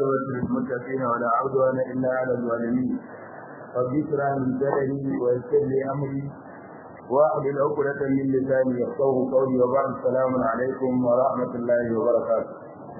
والعاقبة للمتقين ولا عدوان إلا على الظالمين رب اشرح لي صدري ويسر لي أمري واحلل عقدة من لساني يفقهوا قولي وبعد السلام عليكم ورحمة الله وبركاته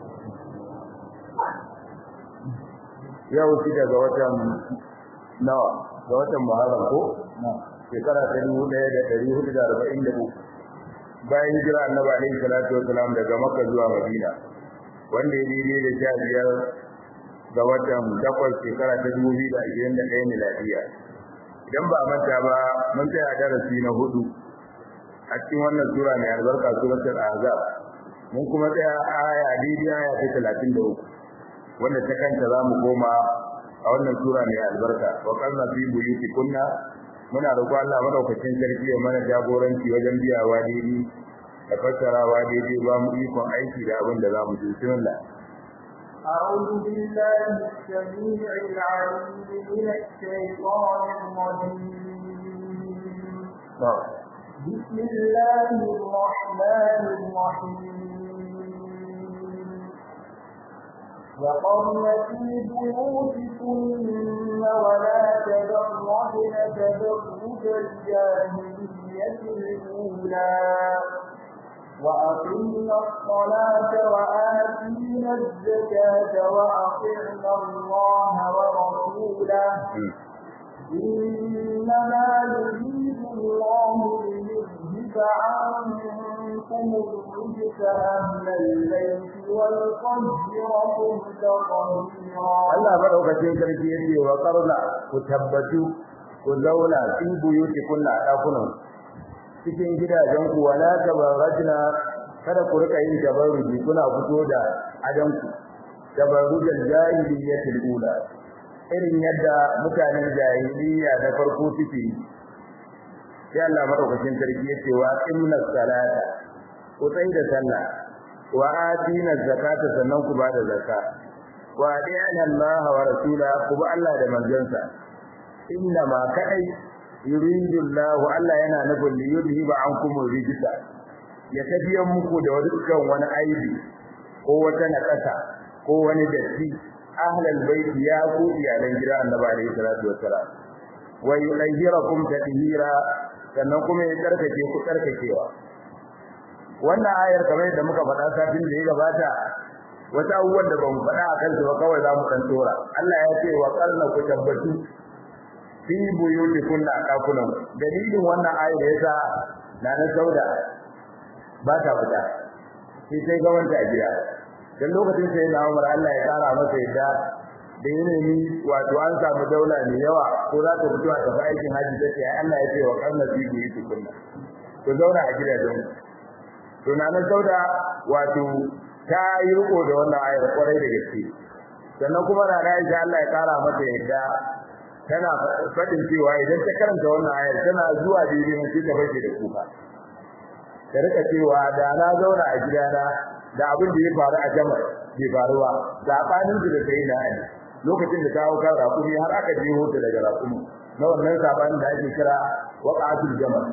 yau shida ga watan nawa ga watan Muharram ko shekara ta dubu ɗaya da ɗari hudu da arba'in da uku bayan jira annabi alaihi salatu wasalam daga Makka zuwa Madina wanda ya daidai da sha biyar ga watan takwas shekara ta dubu biyu da ashirin da ɗaya miladiya idan ba a manta ba mun tsaya darasi na hudu a cikin wannan sura mai albarka suratul ahzab mun kuma tsaya aya daidai aya ta talatin da uku wanda ta kanta za mu koma a wannan sura mai albarka wa qarna fi buyutikunna muna roƙon Allah madaukakin sarki ya mana jagoranci wajen biyawa daidai da fassarawa daidai ba mu ikon aiki da abin da za mu ji bismillah أعوذ بالله السميع العليم من الشيطان الرجيم بسم الله الرحمن الرحيم وقرن في بيوتكن ولا تبرجن تبرج الجاهلية الأولى وأقمنا الصلاة وآتينا الزكاة وأطعنا الله ورسوله إنما يريد الله ليذهب عنكم الرجس أهل البيت ويطهركم تطهيرا Allah madaukakin sarki yace wa qarna ku tabbatu ku zauna fi buyuti kunna dakunan cikin gidajen ku wala tabarrajna kada ku rika yin tabarruji kuna fito da adanku tabarrujal jahiliyyatil ula irin yadda mutanen jahiliya na farko suke sai Allah madaukakin sarki yace wa inna salata ku tsai da sallah wa atina zakata sannan ku bada zakka wa adina Allah wa rasula ku ba Allah da manzansa inna ma kadai yuridu Allah Allah yana nufin li yudhiba ankum rijsa ya tafiyan muku da dukkan wani aibi ko wata nakasa ko wani datti ahlal bait ya ku iyalan gidan Annabi alaihi salatu wassalam wa yulahhirakum tadhira sannan kuma ya tsarkake ku tsarkakewa wannan ayar kamar da muka faɗa satin da ya gabata wata abubuwan da ban faɗa a kansu ba kawai za mu kan tora Allah ya ce wa qarna ku tabbatu fi buyutikum da dakunan dalilin wannan ayar da yasa na na sauda ba ta fita sai sai ga wanda a gida dan lokacin sai na Umar Allah ya kara masa yadda da yanayi wato an samu daula mai yawa ko za ta fito a tafi aikin haji take ai Allah ya ce wa qarna fi buyutikum ku zauna a gidajen to na na sauda wato ta yi riko da wannan ayar kwarai da gaske sannan kuma na Aisha Allah ya kara mata yadda tana fadin cewa idan ta karanta wannan ayar tana zuwa daidai mun ta bace da kuka ta rika cewa da na zauna a gidana da abin da ya faru a jama'a bai faruwa sabanin da sai na ai lokacin da ta hau kan rakumi har aka je hoto daga rakumi na wannan sabanin da ake kira waqatul jama'a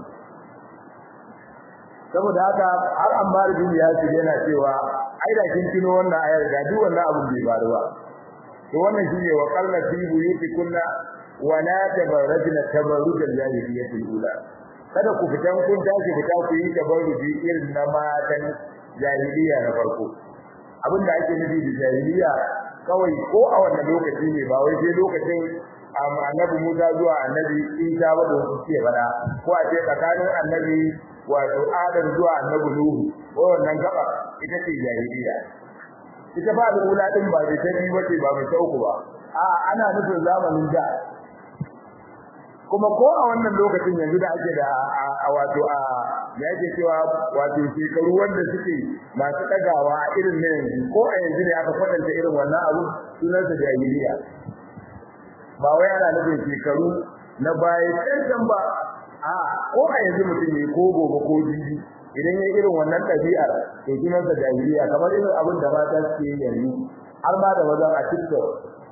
saboda haka har Ammar bin Yasir yana cewa ai da kin tuno wannan ayar da duk wannan abun bai faru ba to wannan shine wa qalla fi buyutikunna wa la tabarrajna tabarrujal jahiliyyati ula kada ku fitan kun tashi fita ku yi tabarruji irin na matan jahiliya na farko abin da ake nufi da jahiliya kawai ko a wannan lokaci ne ba wai sai lokacin annabi Musa zuwa annabi Isa ba da su ce bada ko a ce tsakanin annabi wato Adam zuwa annabi Nuhu ko wannan gaba ita ce jahiliya ita ba al'ula din ba da tabi bace ba mai tauku ba a ana nufin zamanin da kuma ko a wannan lokacin yanzu da ake da a wato a ya yake cewa wato shekaru wanda suke masu dagawa irin ne ko a yanzu ne aka kwatanta irin wannan abu sunan sa jahiliya ba wai ana nufin shekaru na baya cancan ba a ko a yanzu mutum ne ko gobe ko jibi idan ya irin wannan ɗabi'ar to sunan sa jahiliya kamar irin abin da mata suke yi yanzu har ma da mazan a TikTok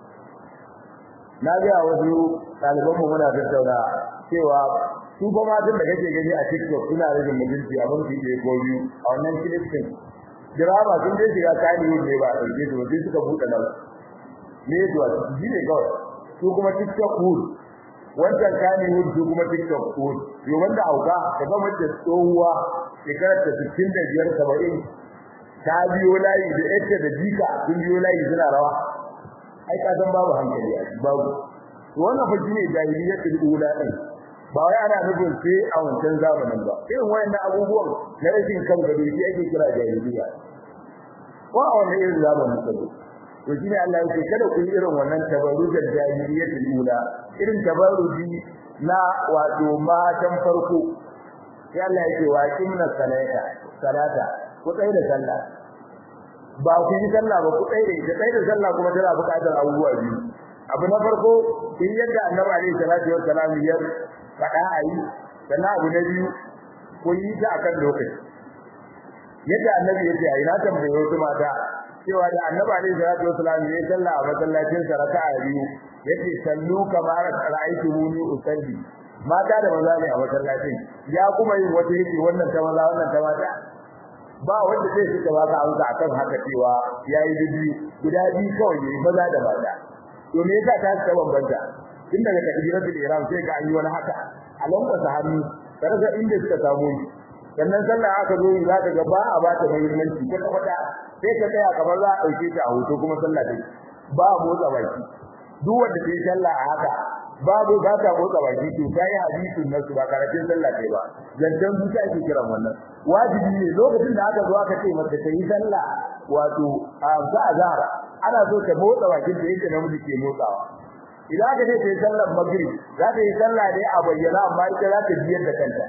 na ga wasu ɗalibanmu muna tattauna cewa su ba matan da kake gani a TikTok suna rage mutunci a mun fiye ko biyu a wannan clip din drama sun dai shiga kani ne ba a ɗauke su sai suka buɗe nan ne zuwa shi ne kawai su kuma tiktok wood wancan kani wood su kuma tiktok wood yo wanda auka daga mace tsohuwa shekarar ta 65 70 ta biyo layi da ita da jika sun biyo layi suna rawa ai ka san babu hankali a babu to wannan fa shine jahiliyyatul ula din ba wai ana nufin sai a wancan zamanin ba irin wayannan abubuwan na rashin kan gado shi ake kira jahiliyya ko a wannan irin zamanin ka to shine Allah yake kada ku yi irin wannan tabarrujar jahiliyyatul ula irin tabarruji na wato matan farko sai Allah yake wa kimna salata salata ku tsaye da sallah ba ku yi sallah ba ku tsaye da ita tsaye da sallah kuma tana buƙatar abubuwa biyu abu na farko in yadda annabi alaihi salatu wassalam ya faɗa a yi sannan abu na biyu ku yi ta akan lokaci yadda annabi ya ce a yi na tambaye wasu mata cewa da annabi alaihi salatu wassalam ya sallah a masallacin sa raka'a biyu yace sallu kamar ra'aytumuni usalli mata da maza ne a masallacin ya kuma yin wata yake wannan ta maza wannan ta mata ba wanda zai fita ba ka amsa akan haka cewa yayi bibi guda biyu kawai yayi maza da mata to me yasa ta ta bambanta tun daga takbiratul ihram sai ga an yi wani haka a lambata hannu daga inda suka samu shi sannan sallah aka zo za ka ga ba a ba ta muhimmanci ko kwata sai ka tsaya kamar za a dauke ta a hoto kuma sallah dai ba motsa baki duk wanda ta yi sallah a haka babu ba ta motsa baki to kai hadisin nasu ba karatun sallah kai ba zancan zuciya ake kiran wannan wajibi ne lokacin da aka zo aka ce mata ta yi sallah wato a za a zahara ana so ta motsa bakin da yake namiji ke motsawa idan aka ce ta yi sallar magrib za ta yi sallah dai a bayyana amma ita za ta biyar da kanta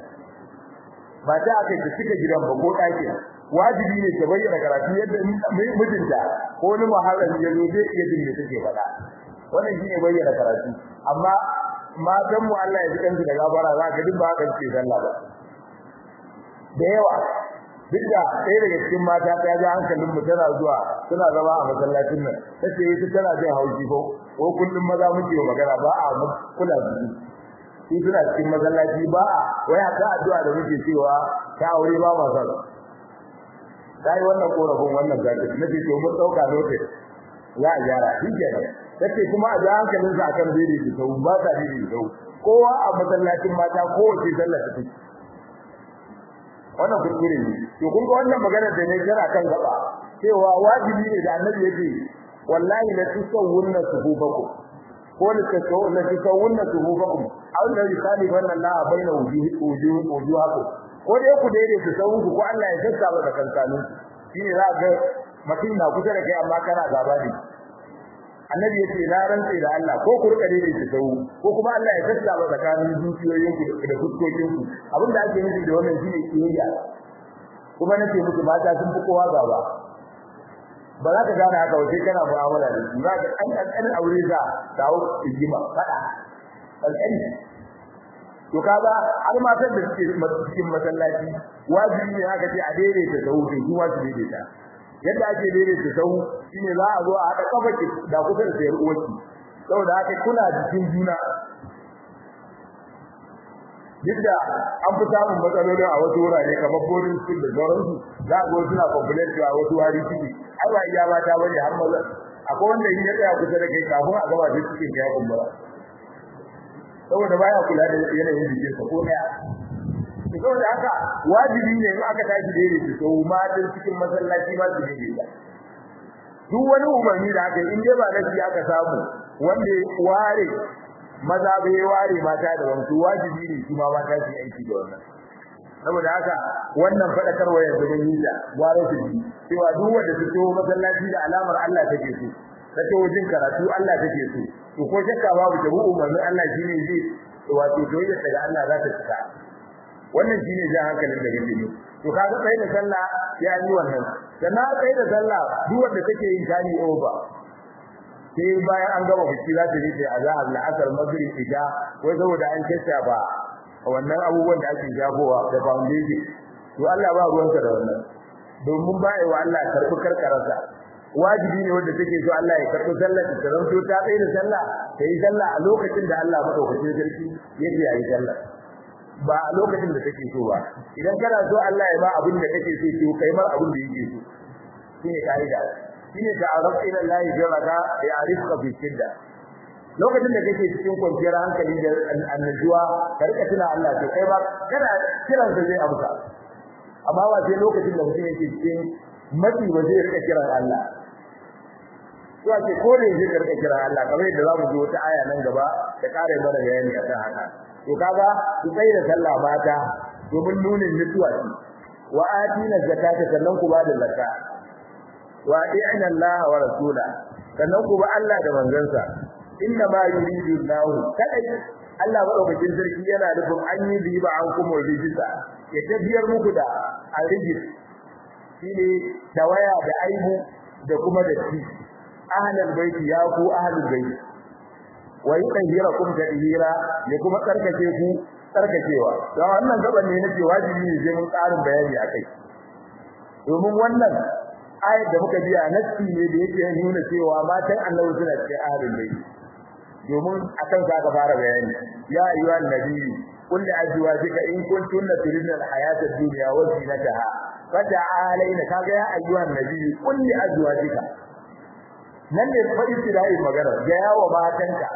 ba ta aka ta cika gidan ba ko ɗakin wajibi ne ta bayyana karatu yadda mijinta ko wani muharrami ya zo zai iya jin me take faɗa wannan shine bayyana karatu amma matan mu Allah ya ji kansu da gabara za ka duk ba haka ce sallah ba da yawa duk da ɗaya daga cikin mata ta ji hankalin mu tana zuwa tana zama a masallacin nan tace ita tana jin haushi ko ko kullum maza muke magana ba a kula da su shi suna cikin masallaci ba a waya ta addu'a da muke cewa ta aure ba ma sa dai wannan korafin wannan zaki nace to mun dauka notice za a gyara shi kenan tace kuma a ji hankalin sa akan dai da sau ba ta dai da sau kowa a masallacin mata kowace sallar ta take wannan kuskure ne to kun ga wannan magana da ne tana kan gaba cewa wajibi ne da annabi yake wallahi la tusawwunna sufufakum ko la tusawwunna tusawwunna sufufakum aw la yukhalifanna Allah baina wujuhi wujuhi wujuhakum ko dai ku daidai ku sawu ku ko Allah ya sassa ba da kankanun shine za ga mutum na kusa da kai amma kana gaba ne annabi yace na rantsa da Allah ko ku rika daidai ku sawu ko kuma Allah ya sassa ba tsakanin zuciyoyin ku da fuskokin ku abinda ake nufi da wannan shine kiyayya kuma nake muku mata sun fi kowa gaba ba za ka gane haka wace kana mu'amala da su za ka an kan aure za dawo igima fada alƙali to kaga har matan da suke cikin masallaci wajibi ne haka ce a daidaita sahu sai kuma su daidaita yadda ake daidaita sahu shine za a zo a haɗa kafa da kusa da sayar uwarki saboda haka kuna jikin juna duk da an fi samun matsaloli a wasu wurare kamar boarding school da sauransu za a zo suna complain cewa wasu wari ciki ai ba iya mata bane har maza akwai wanda in ya tsaya kusa da kai kafin a gaba da cikin kai kumbura saboda baya kula da yanayin jikin sa ko daya saboda haka wajibi ne in aka tashi da yake to matan cikin masallaci ma su dai da duk wani umarni da aka yi in dai ba nasi aka samu wanda ware maza bai ware mata da wasu wajibi ne kuma mata su aiki da wannan saboda haka wannan fadakarwa yanzu mun yi da gwaro su ji cewa duk wanda su to masallaci da alamar Allah take so ta to jin karatu Allah take so to ko shakka babu da bu umarnin Allah shine zai wato doyar daga Allah za ta fita wannan shine jan hankalin da gake ne to kaga sai da sallah ya yi wannan sannan sai da sallah duk wanda take yin tani over sai bayan an gama biki za ta je ta azhar la'asar maghrib isha wai saboda an kissa ba wannan abubuwan da ake jagowa da foundation to Allah ba ruwansa da wannan domin bai wa Allah karbi karkararsa wajibi ne wanda take so Allah ya karbi sallar ta zanto ta tsaye da sallah ta yi sallah a lokacin da Allah madaukakin sarki yake yi sallah ba a lokacin da take so ba idan kana so Allah ya ba abin da kake so to kai mar abin da yake so shine kaida shine ta'aruf ila Allah bi raka ya arifka bi shidda lokacin da kake cikin kwanciyar hankali da annajuwa ka rika tuna Allah to kai ba kana kiran sa zai amsa amma ba sai lokacin da mutum yake cikin matsi ba zai rika kiran Allah to ake ko da yake rika kiran Allah kamar yadda zamu ji wata aya nan gaba da kare mana bayani akan haka to kaga ku sai da sallah mata domin nunin mutuwa ce wa atina zakata sannan ku ba da zakka wa ati'na Allah wa rasula sannan ku ba Allah da manzansa inna ma yuridu Allah kadai Allah madaukakin sarki yana nufin an yi riba an kuma rijisa ya tafiyar muku da arijis shine tawaya da aibu da kuma da shi ahlul baiti ya ku ahlul baiti wa yutahhirakum tadhira ya kuma tsarkake ku tsarkakewa don wannan gaban ne nake wajibi ne sai mun tsarin bayani akai domin wannan ayat da muka biya nassi ne da yake nuna cewa matan Annabi suna cikin ahlul baiti domin akan ka ka fara bayani ya ayyuha annabi qul li azwajika in kuntunna turidna al-hayata ad-dunya wa zinataha fata'alayna kaga ya ayyuha annabi qul li azwajika nan ne fa istidai magana ga yawo matanka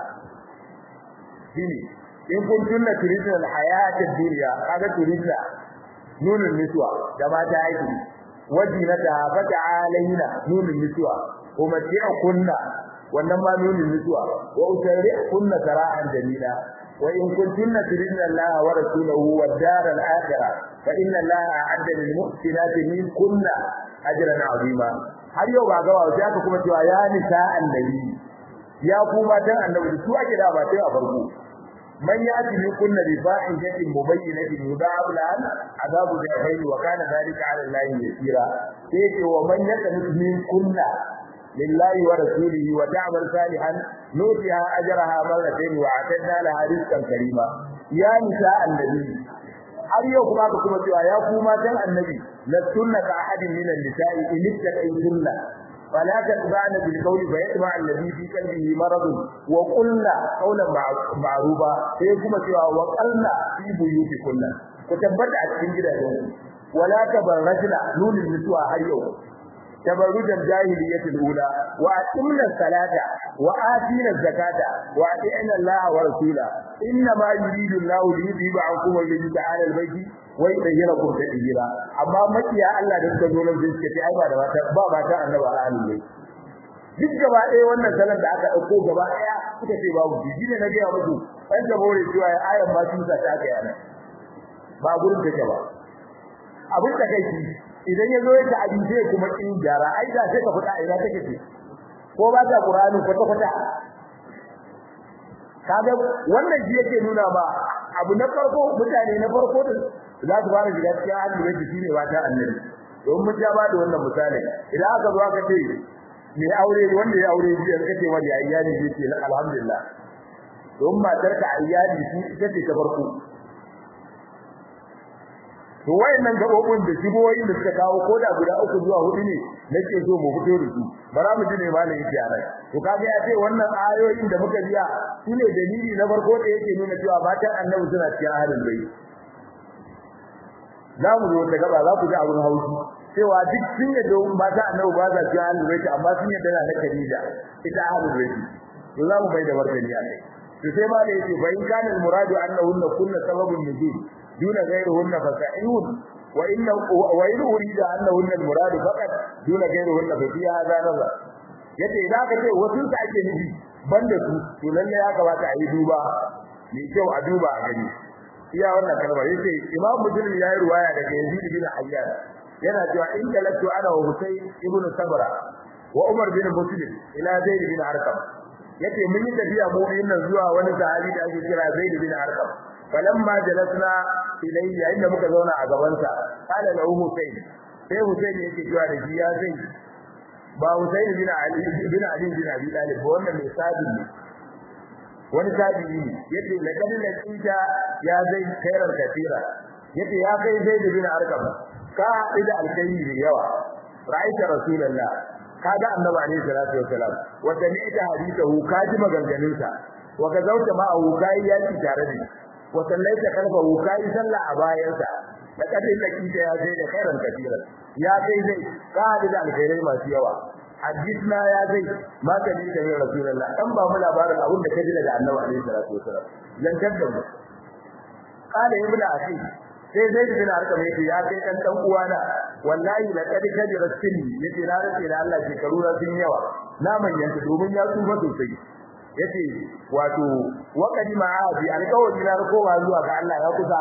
shine in kuntunna turidna al-hayata ad-dunya kaga turidna nunun niswa da mata aiki wajinataha fata'alayna nunun niswa kuma kunna wannan ma nunin mutuwa wa usari kunna sara'an jamila wa in kuntunna turidna Allah wa rasulahu wad dar al akhirah fa inna Allah a'adda lil muhsinati min kunna ajran azima har yau ba gawa sai aka kuma cewa ya nisa annabi ya kuma dan annabi su ake da ba sai a farko man ya'ti min kunna bi fa'in jatin mubayyinatin yudab lan adabu bi khayri wa kana dhalika 'ala Allah yasira sai ce wa man ya'ti min kunna لله ورسوله وتعمل صالحا نؤتها اجرها مرتين واعتدنا لها رزقا كريما يا نساء النبي har yau kuma ka kuma cewa ya ku matan annabi la sunna ka ahadin min an-nisa'i in ittaqaytunna fala tadba'na bil qawli fa yatma alladhi fi qalbihi marad wa qulna qawlan ma'rufa sai kuma cewa wa qalna fi buyutikunna ku tabbata a cikin gidajen wala tabarrajna nunul mutuwa har yau تبرج الجاهلية الأولى وأتمنا الصلاة وآتينا الزكاة وأطعنا الله ورسوله إنما يريد الله ليذهب عنكم الرجس على البيت ويطهركم تطهيرا أما مكيا الله da suka zo nan sai suka ce ai ba da mata ba mata annabi a halin bai duk gaba ɗaya wannan salan da aka ɗauko gaba ɗaya suka ce babu shi ne na gaya musu an ta bore cewa ayan ma sun sa ta aka yana ba gurin take ba abin da kai idan ya zo ya ta abinci kuma kin gyara ai da sai ka fada ina take ce ko ba ta Qur'ani kwata kwata kaga wannan shi yake nuna ba abu na farko mutane na farko da za su fara shiga cikin hadisi yake shine wata annabi don mun ja ba da wannan misali idan aka zo aka ce me aure wanda ya aure biyar kace wani ya iyali zai ce alhamdulillah don matar ka iyali shi ita ce ta farko to wayannan gabobin da shigoyin da suka kawo koda guda uku zuwa hudu ne nake so mu fito da su bara mu ji ne malam yake a rai to kaga ya ce wannan ayoyin da muka biya shine dalili na farko da yake nuna cewa matan annabi suna cikin ahlul bayt za mu zo ta gaba za ku ji abun haushi cewa duk sun yadda matan annabi ba za cikin ahlul bayt amma sun yadda na Khadija ita ahlul bayt to za mu bai da martani a kai to sai ma da yake fa in kana al muradu annahunna kunna sababun nuzul دون غيرهن فسعيون وإن وإن أريد أنهن المراد فقط دون غيرهن ففي هذا نظر yace idan ka ce wasu su ake nufi banda su to lalle ya kamata a yi duba mai kyau a duba a gani iya wannan kalmar yace imam muslim ya yi ruwaya daga yazid bin hayyan yana cewa in talatu ana wa husayn ibn sabra wa umar bin muslim ila zaid bin arqam yace mun yi tafiya mu nan zuwa wani sahabi da ake kira zaid bin arqam falamma jalasna ilayya inda muka zauna a gaban sa qala lahu husayn sai husayn yake cewa da shi ya zai ba husayn bin ali bin ali bin abi talib ba wannan mai sabi ne wani sabi ne yace laqad laqita ya zai khairan katira yace ya kai zai bin arqam ka ida alkayyi da yawa ra'aita rasulullah kaga annabi alaihi salatu wasalam wa sami'ta hadithahu kaji maganganunsa wa gazauta ma'ahu kai yaki tare da shi wa sallaita kalfahu kai sallah a bayansa da kadin da kike ya zai da khairan katira ya kai zai ka da alkhairai masu yawa hadisna ya zai ma ka ji da rasulullah dan ba mu labarin abin da kaji daga annabi alaihi salatu wasallam dan kadda mu qala ibnu akhi sai zai bin harka mai ya kai dan dan uwana wallahi laqad kadira sinni yace na race da Allah shekaru na sun yawa na manyanta domin ya tsufa sosai yace wato waqadi ma'adi alƙawari na koma zuwa ga Allah ya kusa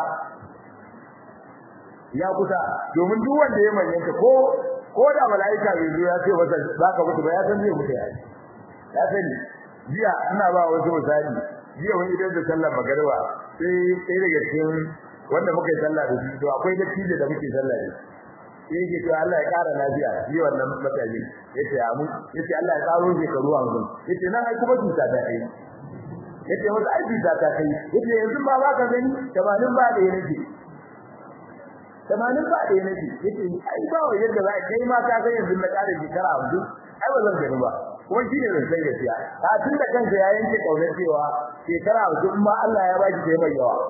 ya kusa domin duk wanda ya manyanta ko ko da malaika bai zo ya ce masa zaka mutu ba ya san zai mutu ya ya sani jiya ina ba wasu misali jiya wani idan da sallar magariba sai sai daga cikin wanda muka yi sallah da shi to akwai dattijo da muke sallah da shi yake to Allah ya kara lafiya shi wannan mataji yace ya mu yace Allah ya karo shi karuwa mu yace nan ai kuma tuta da kai yace wata ai tuta ta kai yace yanzu ba ba ka gani tabanin ba da yake tabanin ba da yake yace ai ba wa yadda za kai ma ka san yanzu na kare shekara 50 ai ba zan gani ba kuma shi ne zan sai gaskiya ka tun da kansa ya yanke kaunar cewa shekara 50 ma Allah ya baki sai mai yawa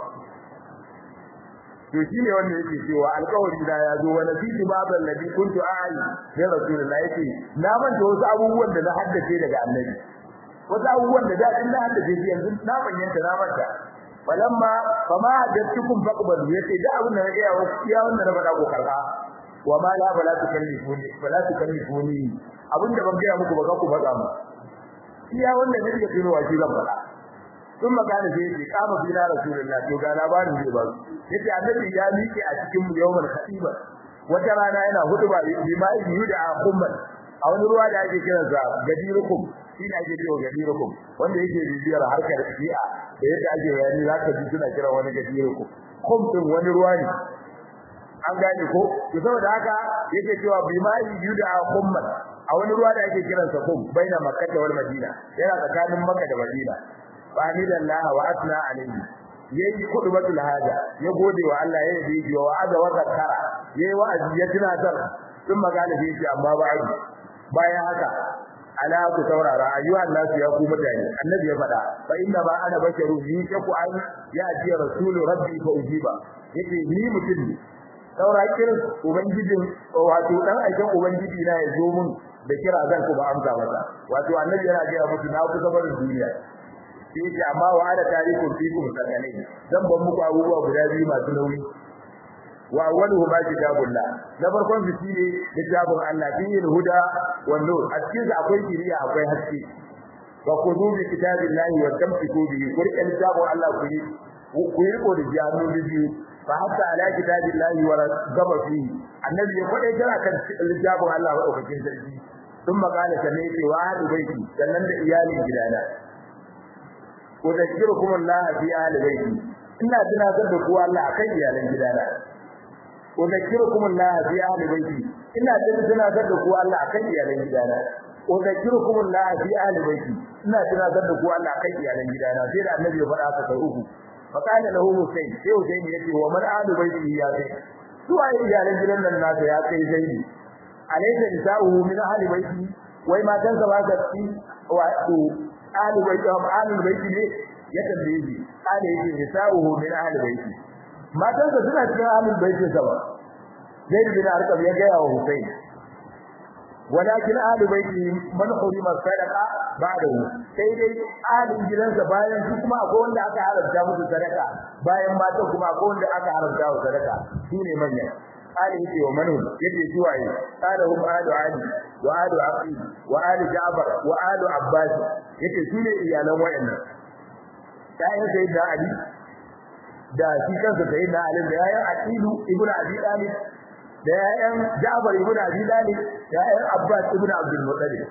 to shine wanda yake cewa alƙawari da ya zo wa nasitu babal ladhi kuntu a'ali ya rasulullahi yake na manta wasu abubuwan da na haddace daga annabi wasu abubuwan da dadin na haddace shi yanzu na bayyana na manta falamma fama haddathukum faqbalu yace da abin da na ga wa iya wanda na faɗa ko karka wa ma la bala tukallifuni bala tukallifuni abin da ban ga muku ba ka ku faɗa mu iya wanda ne ya tuno wa shi zan faɗa sun magana sai yake kama bila rasulullah to ga labarin zai ba yace annabi ya miƙe a cikin yawmal khatiba wata rana yana hutuba bi ma yuda akhumman a wani ruwa da ake kiran sa gadirukum shi ne ake cewa gadirukum wanda yake bibiyar harkar shi'a da yadda ake bayani zaka ji suna kira wani gadirukum kum din wani ruwa ne an gane ko to saboda haka yake cewa bi ma yuda akhumman a wani ruwa da ake kiransa kum baina makkah wal madina yana tsakanin makka da madina fahimidallahi wa asna alayhi yayi kudubatul haja ya gode wa Allah ya yi wa wa'aza wa zakara yayi wa'azi ya tunatar sun magana da yake amma ba'du bayan haka ala ku saurara ayyuhan nasu ya ku mutane annabi ya faɗa fa inna ba ana basharu ni ku an ya ji rasulu rabbi fa ujiba yake ni mutum ne saura kirin ubangijin wato dan aikin ubangiji na ya zo mun da kira zan ku ba amsa masa wato annabi yana ga mutu na kusa barin duniya sai ce amma wa ada tarikum fikum sakalai dan ban muku abubuwa guda biyu masu nauyi wa awwaluhu ma kitabullah na farkon su shine kitabun Allah fihi huda wan nur a cikin sa akwai kiriya akwai haske wa khudhu bi kitabillahi wa tamsiku bihi kurkan kitabun Allah ku yi ku yi ko da jami'u biyu fa hatta ala kitabillahi wa gaba fihi annabi ya faɗa kira kan kitabun Allah wa ɗaukakin sarki ثم قال سمعت وعد بيتي sannan da iyalin gidana udhkirukum Allah fi ahli baiti ina tunatar da ku Allah akan iyalan gidana udhkirukum Allah fi ahli baiti ina tunatar da ku Allah akan iyalan gidana udhkirukum Allah fi ahli baiti ina tunatar da ku Allah akan iyalan gidana sai da annabi ya faɗa haka sai uku fakana lahu husayn sai husayn yace wa man ahli baiti ya kai su ai iyalan gidan nan nasa ya kai zaidi alaysa nisa'uhu min ahli baiti wai matan sa ba ka ci wato ahli baiti wa ahli baiti ne ya tambaye shi ahli yake nisa'uhu min ahli baiti matan sa suna cikin ahli baiti sa ba zaid bin arqam ya ga wa husayn walakin ahli baiti man hurima sadaqa ba'dahu sai dai ahli gidansa bayan su kuma akwai wanda aka haramta musu sadaka bayan matan kuma akwai wanda aka haramta musu sadaka shine manyan ali yake wa manu yake zuwaye qala hum alu ali wa alu aqil wa alu ja'far wa alu abbas yake sune iyalan wayannan tayin sayyidina ali da shi kansa sayyidina ali da yayin aqilu ibnu abi talib da yayin ja'far ibnu abi talib da yayin abbas ibnu abdul muttalib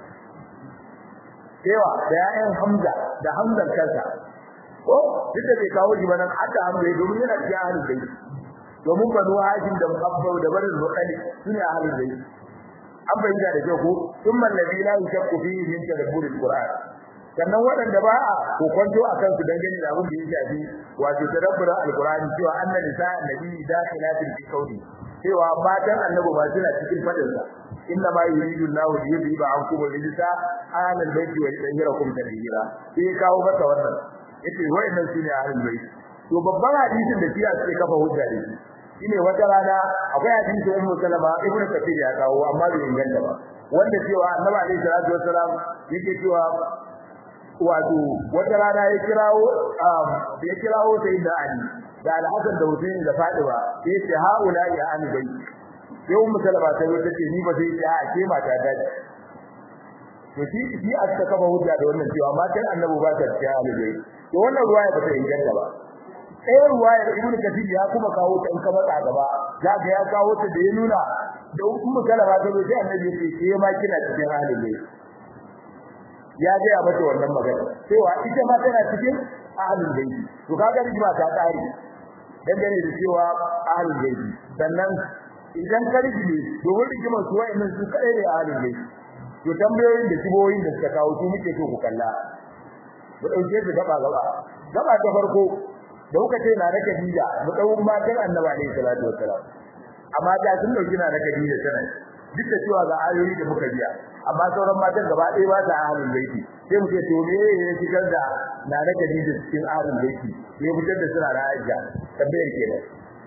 cewa da yayin hamza da hamzan kansa ko duk da bai kawo shi ba nan aka hamza domin yana cikin ahlul bayt domin banu hashim da muhabbau da barin rukali sune ahlul bayt an bayyana da kyau ko thumma alladhi la yashaqu fihi min tadabbur alquran sannan waɗanda ba a kokonto akan su dangane da abin da ya shafi wato tadabburin alqurani cewa anna nisa annabi dakhilatin fi qawli cewa matan annabi ba suna cikin fadin sa inna ma yuridu Allahu li yudhiba ankum rijsa ahlal bayti wa yutahhirakum tadhira sai kawo masa wannan yace wayannan sune ahlul bayt to babban hadisin da fiya suke kafa hujja da shi shine wata rana akwai hadisin ummu salama ibnu kafir ya kawo amma bai inganta ba wanda cewa annabi alaihi salatu wassalam yake cewa wato wata rana ya kirawo da ya kirawo sai da Ali da Al-Hasan da Hussein da Fatima sai ce haula ya an bai sai ummu salama ta yi tace ni ba sai ta a ke mata da to shi shi aka kafa hujja da wannan cewa matan annabi ba ta cikin alibai to wannan ruwaya ba ta inganta ba ɗaya ruwayar ibnu kathir ya kuma kawo ta in ka matsa gaba za ka ya kawo ta da ya nuna da ummu salama ta zo sai annabi ya ce ke ma kina cikin alibai ya ga mata wannan magana cewa ita ma tana cikin ahlul bayt to kaga rigima ta tsari dangane da cewa ahlul bayt sannan idan ka rigime domin rigimar su wa'annan su kadai ne ahlul bayt to tambayoyin da siboyin da suka kawo su muke so ku kalla mu dauke su gaba gaba gaba ta farko da kuka ce na raka dija mu dau matan annabi alaihi salatu wassalam amma da sun dauki na raka dija tana duk da cewa ga ayoyi da muka biya amma sauran matan gaba ɗaya ba ta ahlul baiti sai mu ce to me ya fitar da na raka dija cikin ahlul baiti me ya fitar da suna da Aisha tambayar kenan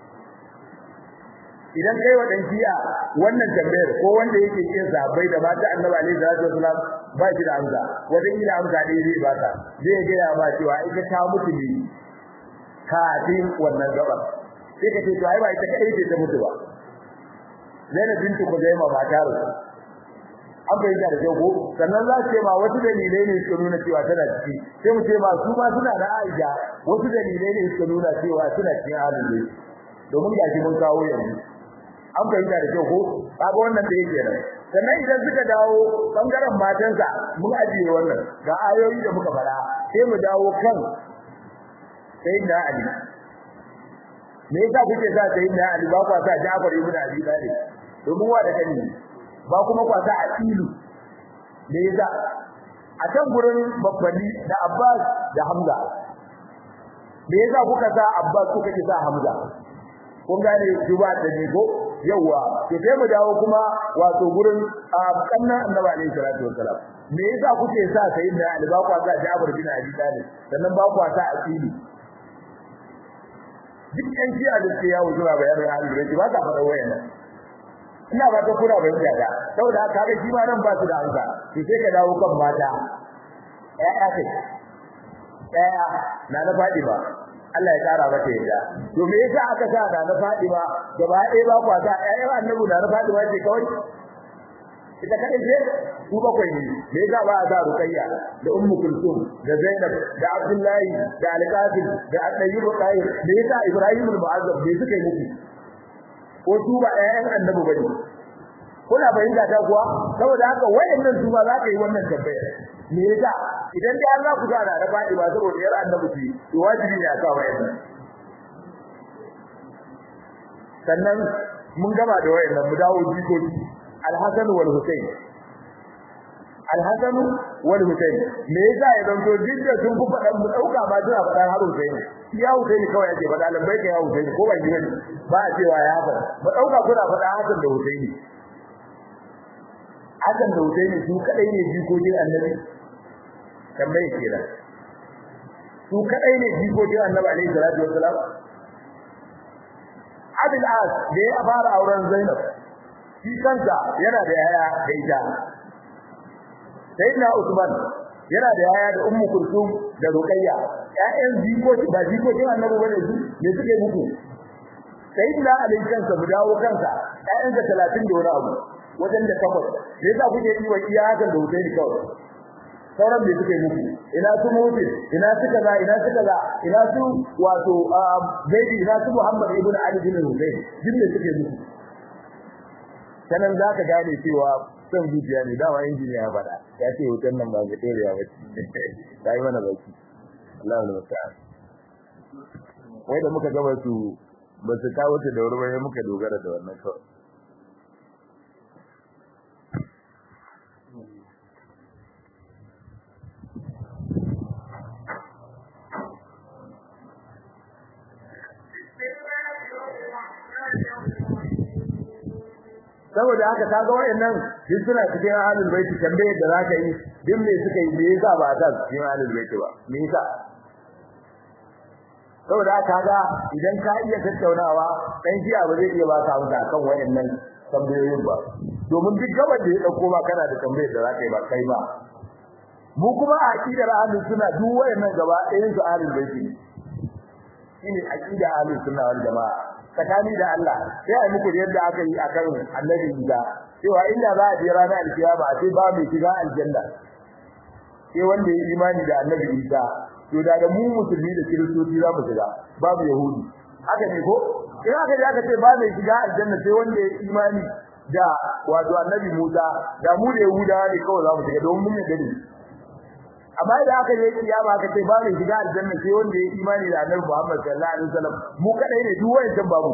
idan kai wa dan shi'a wannan tambayar ko wanda yake kin sahabbai da mata annabi alaihi salatu wasalam ba shi da amsa wanda ila amsa dai zai ba ta zai ga ya ba cewa ita ta mutu ne kafin wannan gaba sai ka ce to ai ba ita kadai ce ta mutu ba Zainab bintu Khuzaimah ba ta rusu an bayyana da jago sannan za ce ma wasu dalilai ne suka nuna cewa tana ciki sai mu ce ma su ma suna da Aisha wasu dalilai ne suka nuna cewa suna cikin halin domin gashi mun kawo yanzu an fahimta da kyau ko kaga wannan da yake nan sannan idan suka dawo bangaren matansa mun ajiye wannan ga ayoyi da muka fara sai mu dawo kan sayyidina ali me yasa kuke sa sayyidina ali ba kwa sa Ja'far ibn Abi Talib domin wa da kani ba kuma kwa sa Aqilu me yasa a can gurin babbani da Abbas da Hamza me yasa kuka sa Abbas kuka ki sa Hamza kun gane juba da ni ko yawa to sai mu dawo kuma wato gurin kannan annabi alaihi salatu wassalam me yasa kuke sa sayyidina ali ba kwa sa Jabir bin Abi Talib sannan ba kwa sa Aqili duk yan shi a dace yawo zuwa bayanin al-Bayt ba ta fara wayannan ina ba ta kura bayan da saboda haka ga shi ma nan ba su da amsa to sai ka dawo kan mata ƴaƴa kai ƴaƴa na na fadi ba Allah ya kara mata yadda to me yasa aka sa da na Fatima gaba ɗaya ba kwa sa ƴaƴan annabi da na Fatima ce kawai ita kadai ce ku bakwai ne me yasa ba a sa Ruqayya da Ummu Kulsum da Zainab da Abdullahi da Al-Qasim da At-Tayyib Tahir me yasa Ibrahim al-Mu'azzab me suka yi muku ko su ba ƴaƴan annabi bane kuna bayyana ta kuwa saboda haka wayannan su ba za ka yi wannan tambaya me yasa idan dai Allah ku gana da fadi ba saboda yar annabi ce to wajibi ne a sa wayannan sannan mun gaba da wayannan mu dawo jikoki Al-Hasan wal Husayn Al-Hasan wal Husayn me yasa ya zanto dukkan sun fi fadan mu dauka ba suna fadan har Husayn ya Husayn kawai yake fada lambai ka ya Husayn ko ba gidan ba a cewa ya fada mu dauka kuna fada Hasan da Husayn Hasan da Husayn su kadai ne jikokin Annabi tambaye kenan su kadai ne jikokin Annabi alaihi salatu wassalam Abil As da ya fara auren Zainab shi kansa yana da yaya da ita Sayyidina Usman yana da yaya da Ummu Kulsum da Ruqayya ƴaƴan jikoki ba jikokin Annabi bane su ne suke muku Sayyidina Ali kansa mu dawo kansa ƴaƴansa 30 da wani abu wajen da takwas me yasa kuke yi wa iyakan da Husaini kawai sauran da suke muku ina su mutu ina su kaza ina su kaza ina su wato zaidi ina su Muhammad ibn Ali bin Husayn din da suke muku sanan zaka gane cewa son zuciya ne dawa injiniya ya fada ya ce wutan nan ba ga dorewa ba sai mana baki Allah ya musta'an wai da muka gaba su ba su kawo ta da wuri ba muka dogara da wannan kawai saboda haka kaga wayannan duk suna cikin ahlul bait tambaye da zaka yi din me suka yi me yasa ba ta cikin ahlul bait ba me yasa saboda haka kaga idan ka iya tattaunawa dan jiya ba zai iya ba ka amsa kan wayannan tambayoyin ba domin duk gaban da ya dauko ba kana da tambayar da zaka yi ba kai ba mu kuma a aqidar ahlus sunna duk wayannan gaba ɗayan su ahlul baiti shine aqida ahlus sunna wal jamaa tsakani da Allah sai ai muku yadda aka yi akan annabi Isa cewa inda za a je ranar alkiyama sai ba mai shiga aljanna sai wanda ya imani da annabi Isa to da da mu musulmi da kiristoci za mu shiga babu yahudi haka ne ko in aka ji aka ce ba mai shiga aljanna sai wanda ya imani da wato annabi Musa da mu da yahudawa ne kawai za mu shiga don mun yadda ne amma idan aka je kiyama aka ce ba mai shiga aljanna sai wanda ya imani da annabi Muhammad sallallahu alaihi wasallam mu kadai ne duk wayancan babu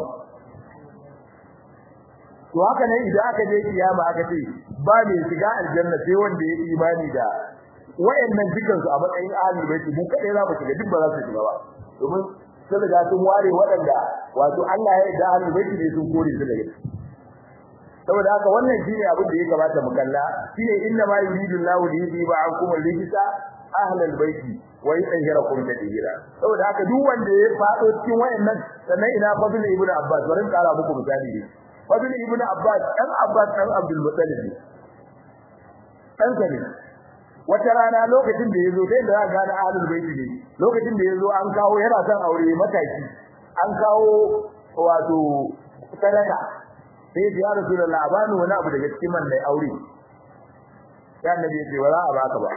to haka ne idan aka je kiyama aka ce ba mai shiga aljanna sai wanda ya imani da wayannan dukan su a matsayin ahli baiti mu kadai za mu shiga duk ba za su shiga ba domin sun riga sun ware waɗanda wato Allah ya yarda ahli baiti ne sun kore su daga saboda haka wannan shine abin da ya kamata mu kalla shine inna ma yuridu Allahu li yudhiba ankum al-rijsa ahlal baiti wa yutahhirakum tadhira saboda haka duk wanda ya fado cikin wayannan sannan ina fadil ibn Abbas bari kara muku misali ne fadil ibn Abbas dan Abbas dan Abdul Muttalib dan sani wata rana lokacin da yazo dai da ga na ahlul baiti ne lokacin da yazo an kawo yana son aure mataki an kawo wato sadaka sai ya Rasulullah bani wani abu daga cikin man dai aure ya annabi ya ce wala a baka ba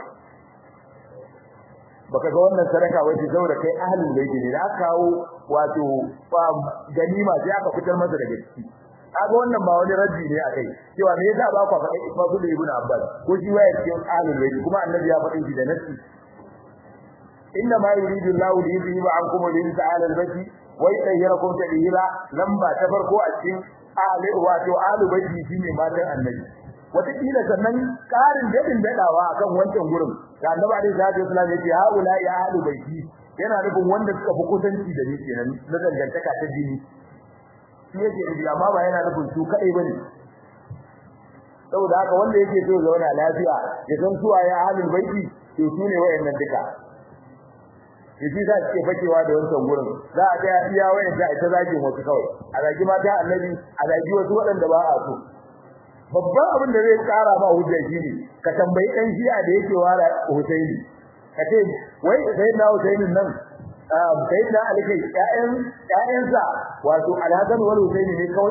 baka ga wannan sadaka wace saboda kai ahlul baiti ne da aka kawo wato ganima sai aka fitar masa daga ciki kaga wannan ba wani raddi ne akai cewa me yasa ba ku faɗi Ibn Ibn Abbas ko shi waya cikin ahlul baiti kuma annabi ya faɗi shi da nasi inna ma yuridu Allahu li yudhiba ankum rijsa ahlul baiti wa yutahhirakum tadhira lamba ta farko a cikin ahli wato ahlul baiti shine matan annabi wataƙila sannan ƙarin daɗin daɗawa akan wancan gurin da annabi alaihi salatu wasallam yake haula ya ahlu baiti yana nufin wanda suka fi kusanci da ni kenan na dangantaka ta jini shi yake nufi amma ba yana nufin su kaɗai bane saboda haka wanda yake so zauna lafiya ya san suwa ya ahlul baiti to su ne wayannan duka yaji za su ke fakewa da wancan gurin za a ga iya wayan da ita zagin wasu kawai a zagi mata annabi a zagi wasu waɗanda ba a so babban abin da zai kara ma hujja shine ka tambayi dan shi'a da yake wara Husaini kace wai sai na Husainin nan sai na Ali kai ƴaƴan ƴaƴansa wato Al-Hasan wal Husaini ne kawai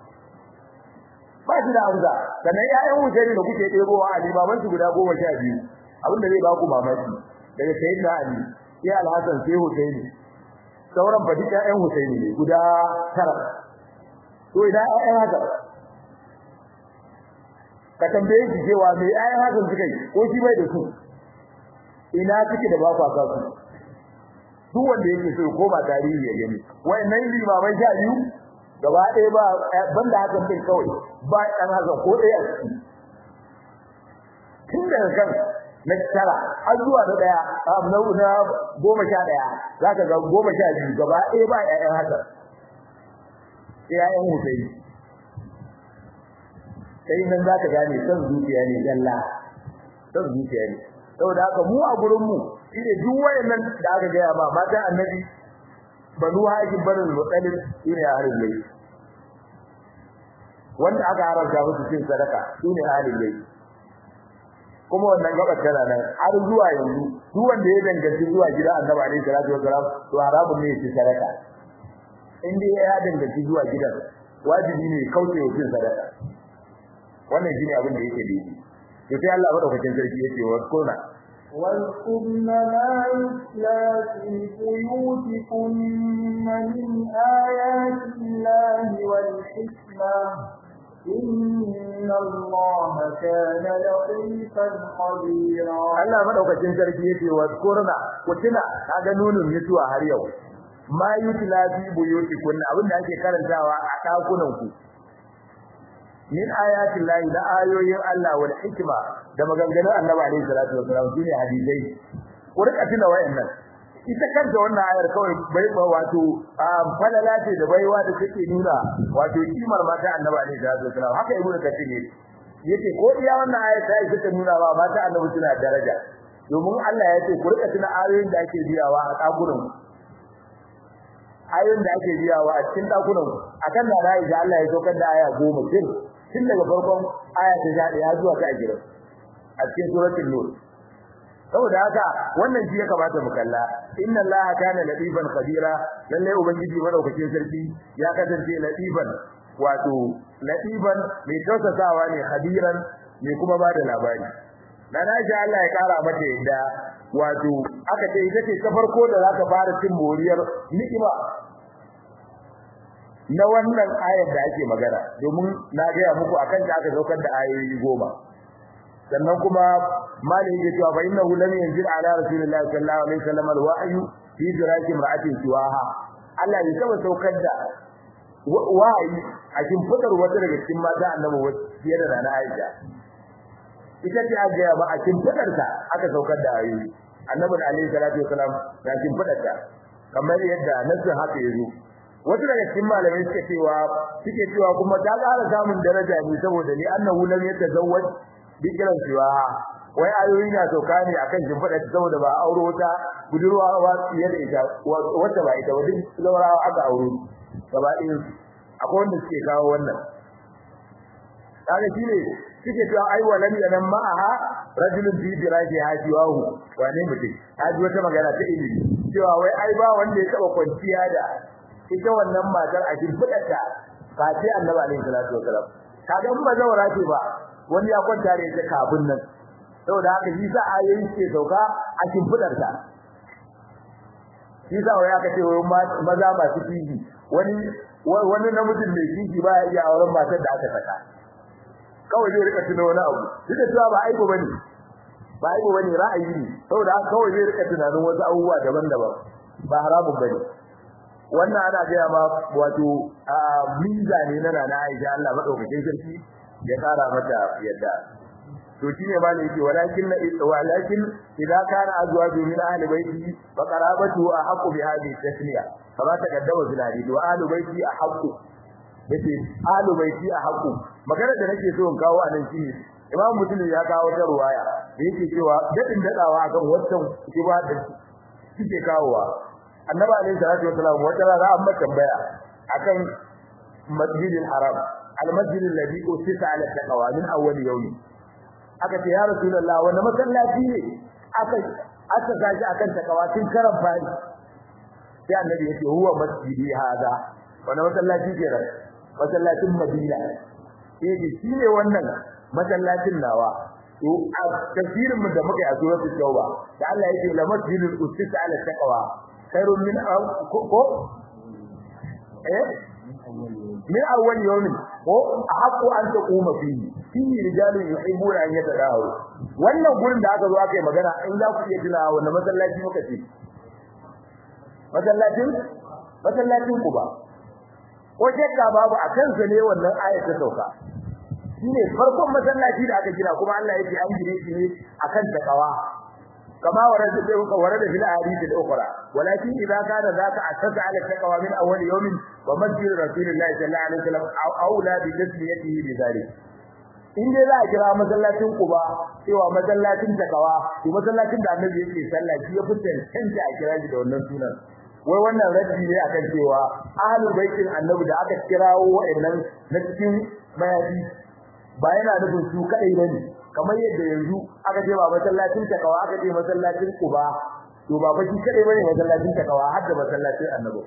ba shi da amsa sannan ƴaƴan Husaini da kuke ɗebowa Ali baban su guda goma sha biyu abin da zai ba ku mamaki daga sayyidina Ali sai Al-Hasan sai Husaini sauran ba duka ƴaƴan Husaini ne guda tara to idan ƴaƴan haka ka tambaye shi cewa me ayan hakan suka yi ko shi bai da su ina kike da ba ku aka su duk wanda yake so ko ba tarihi ya gani wayannan limaman sha biyu gaba ɗaya ba banda hakan din kawai ba dan hakan ko ɗaya tun daga kan na tara har zuwa na ɗaya na na goma sha ɗaya zaka ga goma sha biyu gaba ɗaya ba ƴaƴan hakan sai ƴaƴan Husaini sai nan za ka gane san zuciya ne dalla san zuciya ne saboda haka mu a gurin mu shine duk wayannan da aka ga ba matan annabi banu hakim banul mutalib shine ahlul bayt wanda aka haramta musu cin sadaka shine ahlul bayt kuma wannan gabar tana nan har zuwa yanzu duk wanda ya danganci zuwa gida annabi alaihi salatu wasalam to haramun ne ya ci sadaka in dai ya danganci zuwa gidan wajibi ne kauce wa cin sadaka wannan shine abin da yake daidai to sai Allah madaukakin sarki yace wa kunna واذكرن ما يتلى في بيوتكن من آيات الله والحكمة إن الله كان لطيفا خبيرا Allah madaukakin sarki yace wa kunna kutuna kaga nunun mutuwa har yau ma yutla fi buyutikunna abin da ake karantawa a dakunan ku min ayatin lahi da ayoyin Allah wal hikma da maganganun Annabi alaihi salatu wasallam shine hadisai ku rika tuna wayannan ita kanta wannan ayar kawai bai ba wato falala ce da baiwa da take nuna wato kimar mata Annabi alaihi salatu wasallam haka ibnu kathir ne yace ko iya wannan ayar ta yi ta nuna ba mata Annabi suna daraja domin Allah ya ce ku rika tuna ayoyin da ake biyawa a dakunan ayoyin da ake biyawa a cikin dakunan akan da Aisha Allah ya saukar da aya 10 kin tun daga farkon aya ta 11 zuwa ta 20 a cikin suratul nur saboda haka wannan shi ya kamata mu kalla inna allaha kana latifan khabira lalle ubangiji madaukakin sarki ya kasance latifan wato latifan mai tausasawa ne khabiran mai kuma bada labari dan Aisha Allah ya kara mata yadda wato aka ce ita ce ta farko da zaka fara cin moriyar ni'ima na wannan ayar da ake magana domin na ga muku akan ta aka saukar da ayoyi goma sannan kuma malin ya cewa fa innahu lam yanzil ala rasulillahi sallallahu alaihi wasallam alwahyu fi diraki imra'atin siwaha Allah ya saba saukar da wahayi a cikin fadar wata daga cikin mata annabi wacce da rana Aisha ita ce a gaya ba a cikin fadar ta aka saukar da ayoyi annabi alaihi salatu wasalam ya cikin fadar ta kamar yadda nasu haka yazo wasu daga cikin malamai suke cewa suke cewa kuma ta ƙara samun daraja ne saboda ni annahu lam yatazawwaj bikiran cewa wai ayoyi na sauka ne akan shimfiɗa saboda ba auro ta budurwa ba fiye da ita wacce ba ita ba duk zaurawa aka auro gaba ɗin akwai wanda suke kawo wannan kaga shine suke cewa ai walam yanan ma'aha rajulun fi diraji hajiwahu wane mutum haji wata magana ta ilimi cewa wai ai ba wanda ya taba kwanciya da ita wannan matar a shimfiɗarta ba sai annabi alaihi salatu wasalam kaga in ba zaura ce ba wani ya kwanta da ita kafin nan saboda haka shi sa ayoyi ke sauka a shimfidar ta shi sa wai aka ce wai maza masu kiji wani wani namijin mai kiji ba ya iya auren matar da aka saka kawai zai rika tuno wani abu duk da cewa ba aibu bane ba aibu bane ra'ayi ne saboda haka kawai zai rika tunanin wasu abubuwa daban-daban ba haramun bane wannan ana gaya ma wato miza ne na nana Aisha Allah madaukakin sarki ya kara mata yadda to shine ba ne yake walakin walakin idan kana azwaju min ahli baiti fa qarabatu ahqqu bi hadhihi tasmiya kama taqaddama fil hadith wa ahli baiti ahqqu yace ahli baiti ahqqu magana da nake so in kawo anan shine imam muslim ya kawo ta ruwaya da yake cewa dadin dadawa akan wannan kiba da kike kawowa annabi alaihi salatu wasallam wata rana an tambaya akan masjidil haram المسجد الذي أسس على التقوى من أول يوم aka ce ya rasulullah wanda masallaci ne aka aka gaji akan takawa tun karan fari sai annabi yace huwa masjidi hada wanda masallaci ke ran masallacin madina sai yace shine wannan masallacin nawa to a tafsirin mu da muka yi a suratul tauba da Allah yake la masjidul ussis ala taqwa khairun min ko eh min awwal yawmin ko haqqu an taquma fihi fihi rijalun yuhibbuna an yatadahu wannan gurin da aka zo aka yi magana in za ku iya tunawa wannan masallaci muka ce masallacin masallacin ku ba ko shekka babu a kansa ne wannan ayat ta sauka shine farkon masallaci da aka gina kuma Allah yake an gine shi ne akan takawa كما ورد ورد في الاحاديث الاخرى ولكن اذا كان ذاك اساس على التقوى من اول يوم ومسجد رسول الله صلى الله عليه وسلم اولى بتسميته بذلك in dai za a kira masallacin Quba cewa masallacin takawa to masallacin da Annabi yake sallah shi ya fi tantance a kira shi da wannan sunan wai wannan raddi ne akan cewa ahlul baitin Annabi da aka kirawo wa'annan na cikin bayani ba yana nufin su kadai bane kamar yadda yanzu aka je ba masallacin takawa aka je masallacin Quba to ba baki kadai bane masallacin takawa har da masallacin Annabi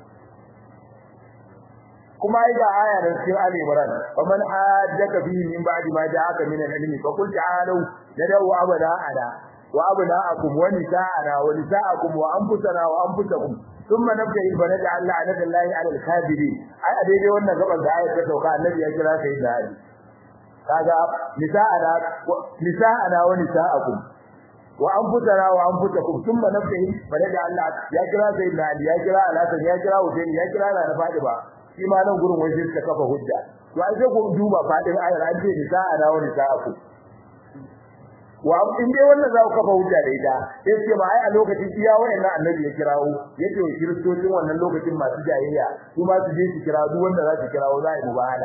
kuma ai ga aya da cikin Ali Imran wa man hajjaka fihi min ba'di ma ja'aka min al-ilmi fa qul ta'alu nadaw abada ada wa abna'akum wa nisa'ana wa nisa'akum wa anfusana wa anfusakum thumma nabtahil fa naj'al la'nata Allahi 'ala al-kafirin ai a daidai wannan gaban da ayat ta sauka annabi ya kira sai da Ali kaga nisa'ana nisa'ana wa nisa'akum wa anfusana wa anfusakum thumma nabtahil fa naj'al Allah ya kira sai da Ali ya kira Al-Hasan ya kira Hussein ya kira na Fatima shi ma nan gurin wai suka kafa hujja to ai sai ku duba fadin ayar an ce ni sa'a da wani sa'a ku wa in dai wannan za ku kafa hujja da ita sai ce ba ai a lokacin iya wayannan annabi ya kirawo yake wa kiristocin wannan lokacin masu jayayya su ma su je su kira duk wanda za su kirawo za a yi mubahala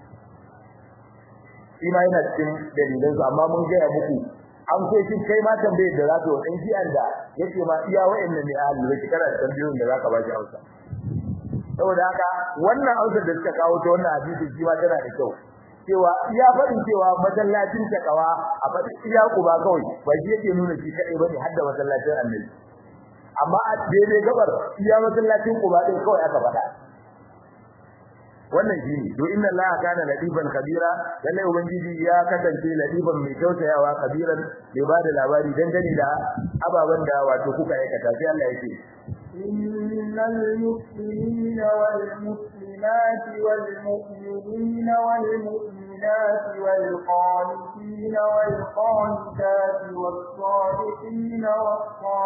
shi ma yana cikin dalilan su amma mun gaya muku an so shi kai ma tambayar da za ka wa ɗan shi'an da yake ma iya wayannan ne a halin da kana da tambayoyin da za ka ba shi hausa saboda haka wannan ausar da suka kawo ta wannan hadisi shi ma tana da kyau cewa iya faɗin cewa masallacin takawa a faɗin iya kuba kawai ba shi yake nuna shi kadai bane har da masallacin annabi amma a daidai gabar iya masallacin kuba din kawai aka faɗa wannan shine to inna allaha kana latiban kabira lalle ubangiji ya kasance latiban mai tausayawa kabiran bai ba da labari dangane da ababan da wato kuka aikata sai Allah yake innal muslimina wal muslimati wal mu'minina wal mu'minati wal qanitina wal qanitati was sadiqina was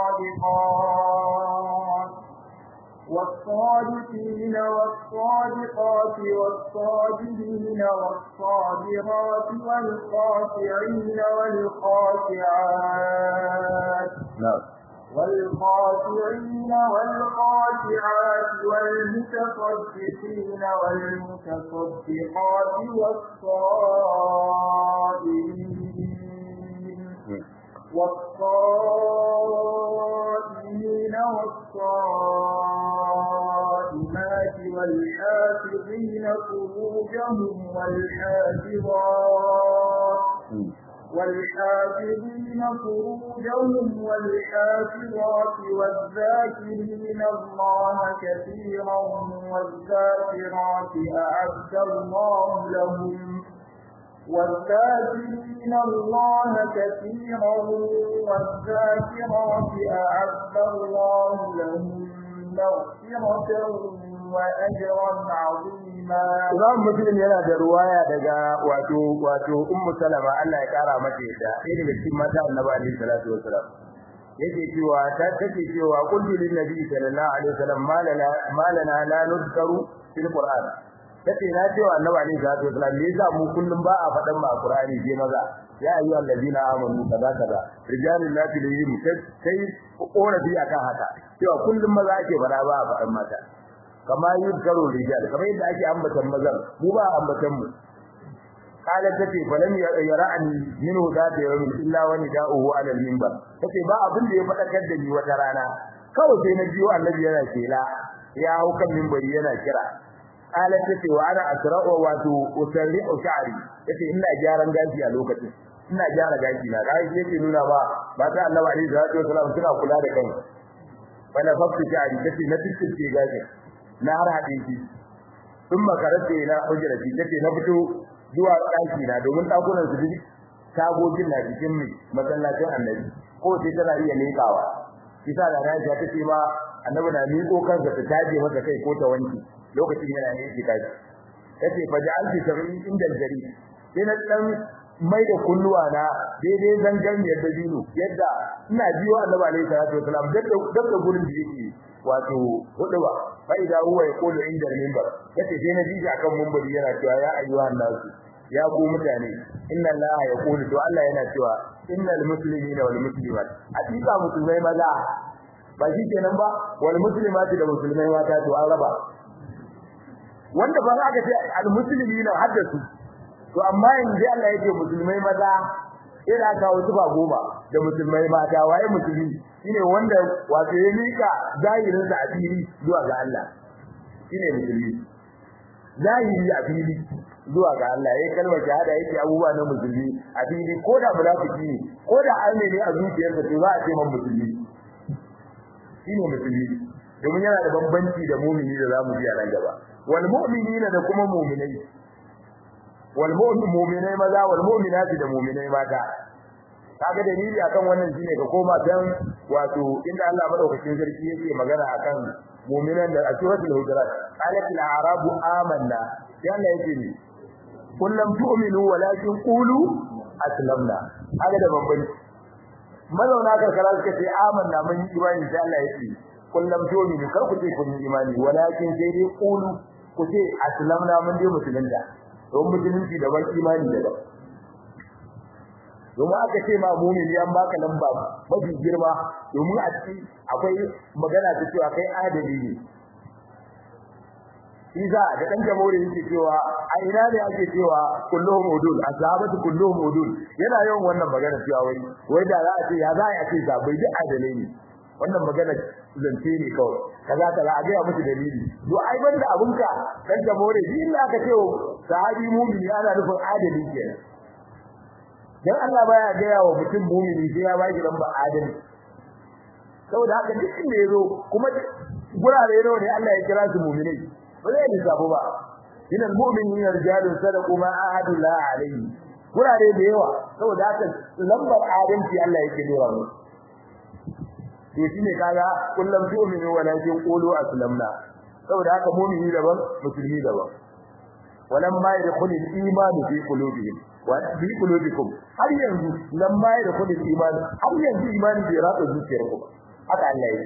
sadiqat والصادقين والصادقات والصابرين والصابرات والخاشعين والخاشعات نعم والخاشعين والخاشعات والمتصدقين والمتصدقات والصائمين والصائمين والصائمات والحافظين فروجهم والحافظات والحافظين فروجهم والحافظات والذاكرين الله كثيرا والذاكرات أعد الله لهم والذاكرين الله كثيرا والذاكرات أعد الله لهم مغفرة وأجرا عظيما Imam Muslim yana da ruwaya daga wato wato Ummu Salama Allah ya kara mata yadda sai daga cikin mata Annabi alaihi salatu wasalam yake cewa ta take cewa qultu lin nabi sallallahu alaihi wasallam malana malana la nuzkaru fil qur'an tace na cewa Annabi alaihi salatu wasalam me yasa mu kullum ba a fadan ma Qur'ani je maza ya ayyuha allazina amanu kaza kaza rijalul la tulihim sai korafi akan haka cewa kullum maza ake fada ba a fadan mata kama yuzkaru rijal kamar yadda ake ambatan mazan mu ba ambatan mu kala tace falam yara'ani minhu zata yawmin illa wa nida'uhu 'ala al-minbar tace ba abin da ya fadakar da ni wata rana kawai sai na biyo annabi yana kela ya hau kan minbari yana kira kala tace wa ana asra'u wa tu usarri'u sha'ri tace ina gyaran gashi a lokacin ina gyara gashi na kai yake nuna ba ba ta annabi alaihi salatu wasallam suna kula da kansu wala fakti sha'ri tace na tikke gashi na har haɗe shi sun makarata na hujjarati tace na fito zuwa ɗaki na domin ɗakunan su duk tagogin na cikin mai masallacin annabi ko sai tana iya leƙawa kisa da Aisha tace ma annabi na miƙo kansa ta taje masa kai ko ta wanki lokacin yana ne yake kaji tace fa ja'alti sab'i inda jari sai na dan mai da kunnuwa na daidai zangan yadda dino yadda ina biyo annabi alaihi salatu wasalam da gurin da yake wato huduba fa idza huwa yaqulu inda al-minbar yace sai na jiji akan minbari yana cewa ya ayyuhan nasu ya ku mutane inna allaha yaqulu to Allah yana cewa innal muslimina wal muslimat hakika musulmai maza ba shi kenan ba wal muslimati da musulmai mata to an raba wanda ba za ka ce al muslimina haddasu to amma yanzu Allah yake musulmai maza ina kawo tufa goma da musulmai mata waye musulmi shine wanda wato ya mika zahirin sa a fili zuwa ga Allah shine musulmi zahiri a fili zuwa ga Allah yayin kalmar shahada yake abubuwa na musulmi a fili ko da munafiki ne ko da arne ne a zuciyarsa to za a ce man musulmi shine musulmi domin yana da bambanci da mu'mini da zamu ji a nan gaba wal mu'minina da kuma mu'minai wal mu'minai maza wal mu'minati da mu'minai mata kaga dalili akan wannan shine ka koma dan wato inda Allah madaukakin sarki yake magana akan mu'minan da asuratul hujurat qalat al arabu amanna yalla yake ni kullum tu'minu walakin qulu aslamna kaga da bambanci mazauna karkara suka ce amanna mun yi imani sai Allah yake kullum tu'minu kar ku ce kun yi imani walakin sai dai qulu ku ce aslamna mun dai musulunta don musulunci da ban imani da ban domin aka ce ma mumini an baka lamba mafi girma domin a ciki akwai magana ta cewa kai adali ne Iza da dan jamhuri yake cewa a ina ne ake cewa kulluhum udul ashabatu kulluhum udul yana yawan wannan magana cewa wai wai da za a ce ya za a ce sabai duk adalai ne wannan magana zance ne kawai kaza kaza a ga musu dalili to ai banda abunka dan jamhuri shi inda aka ce sahabi mu'mini ana nufin adali kenan dan Allah baya gaya wa mutum mu'mini sai ya baki lamba adali saboda haka duk inda yazo kuma gurare nawa ne Allah ya kira su mu'minai ba zai lissafu ba inal mu'minina rijalun sadaqu ma ahadu la alayhi gurare da yawa saboda haka lambar adalci Allah yake dora mu to shine kaga kullum tu'minu walakin qulu aslamna saboda haka mu'mini daban musulmi daban walam ma yadkhulu al-iman fi qulubihim wa fi qulubikum har yanzu lam ma yadkhulu al-iman har yanzu imani bai ratsa zuciyarku ba haka Allah yake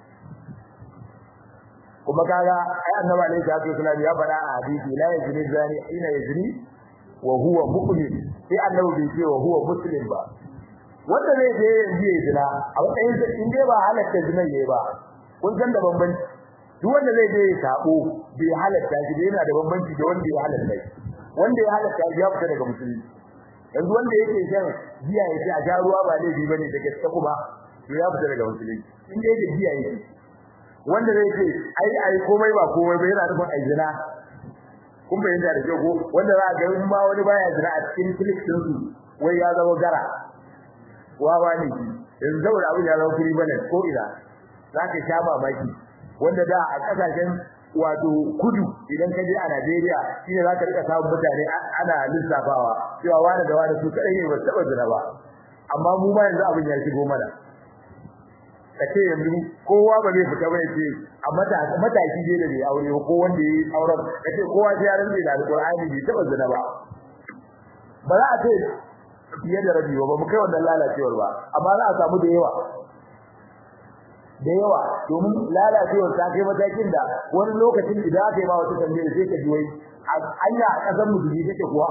kuma kaga ai annabi alaihi salatu wasallam ya faɗa a hadisi la yazni zani ina yazni wa huwa mu'min sai annabi bai ce wa huwa muslim ba wanda zai je yanzu ya zina a matsayin sa in dai ba halatta zina yayi ba kun san da bambanci duk wanda zai je ya sabo bai halatta shi yana da bambanci da wanda ya halatta shi wanda ya halatta shi ya fita daga musulunci yanzu wanda yake shan giya ya ce a sha ruwa ba laifi bane da gaske kuma to ya fita daga musulunci in dai da giya yake wanda zai ce ai ai komai ba komai ba yana nufin ai zina kun bayyana da kyau ko wanda za a ga in ma wani baya zina a cikin clip din su wai ya zama gara wawa ne yanzu saboda abin ya zama kuri bane ko ina za ka sha mamaki wanda da a kasashen wato kudu idan ka je a Najeriya shine za ka rika samun mutane ana lissafawa cewa wani da wani su kadai ne ba su taba zina ba amma mu ba yanzu abin ya shigo mana kace yanzu kowa ba zai fita ba yace a mataki mataki ne da bai aure ko wanda yayi auren kace kowa sai ya rantsa da alqur'ani bai taba zina ba ba za a ce fiye da rabi ba mu kai wannan lalacewar ba amma za a samu da yawa da yawa domin lalacewar ta kai matakin da wani lokacin idan aka yi ma wata tambayar sai ka ji wai anya a kasar mu dubi take kuwa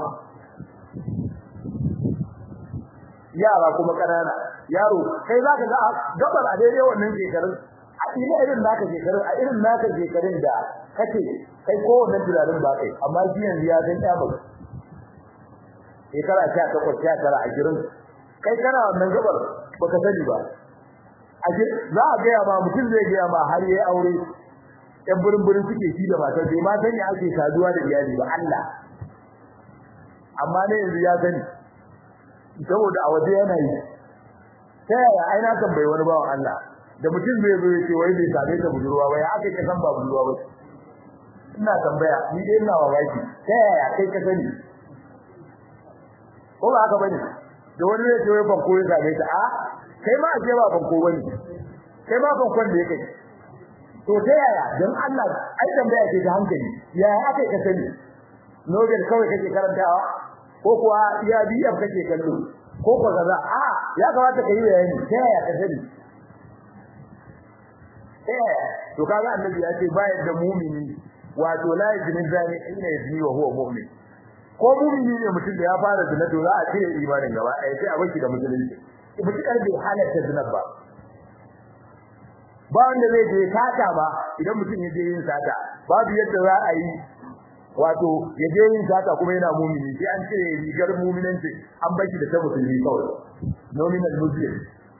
yara kuma kanana yaro kai zaka ga gabar a daidai wannan shekarun a ina irin naka shekarun a irin naka shekarun da kace kai ko wannan tunanin ba kai amma shi yanzu ya san ya baka shekara 18 19 20 kai kana wannan gabar baka sani ba a za a gaya ma mutum zai gaya ma har yayi aure yan burin burin suke shi da matar bai ma sani ake saduwa da iyali ba Allah amma ne yanzu ya sani saboda a waje yana yi ta yaya ai na tambayi wani bawan Allah da mutum zai zo yace wai bai same ta budurwa ba ya aka ka san ba budurwa ba ina tambaya ni dai ina mamaki ta yaya kai ka sani ko ba haka bane da wani zai ce wai ban koyi same ta a kai ma ake ba ban ko bane kai ma ban kwan da yake to ta yaya dan Allah ai tambaya ce ta hankali yaya aka ka sani Nobel kawai kake karantawa ko kuwa iya biyar kake kallo ko ko kaza a ya kamata ka yi bayani ta yaya ka sani eh to kaga annabi ya ce ba yadda mu'mini wato la yazni zani ina yazni wa huwa mu'min ko mu'mini ne mutum da ya fara zina to za a cire imanin gaba ɗaya sai a baki da musulunci mutukar bai halatta zina ba ba wanda zai je sata ba idan mutum ya je yin sata babu yadda za a yi wato ya je yin sata kuma yana mumini sai an cire rigar muminanci an baki da ta musulmi kawai nominal muslim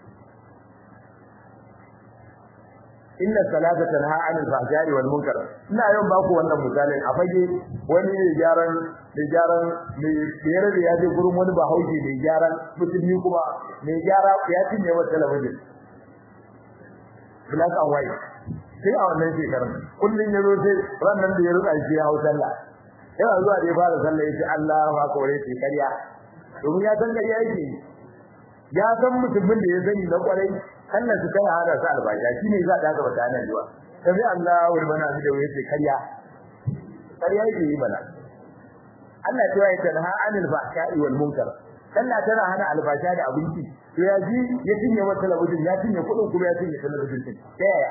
inna salata tanha anil fahsha'i wal munkar ina yau ba ku wannan misalin a fage wani ne gyaran da gyaran ne biyar da ya je gurin wani bahaushe ne gyaran musulmi kuma ne gyara ya cinye wa talabijin black and white sai a wannan shekarar kullun ya zo sai ranan da ya ruka shi ya hau sallah yana zuwa da ya fara sallah yace Allahu akbar yace kariya domin ya san kariya yake ya san mutumin da ya sani na kwarai kannan su kai hada su albasha shine za ta ga bata nan zuwa sai Allahu bana da yace kariya kariya yake yi bana Allah ya yi tanha anil fahsha'i wal munkar sallah tana hana albasha da abinci to ya ji ya cinye wata talabijin ya cinye kudin kuma ya cinye talabijin din ta yaya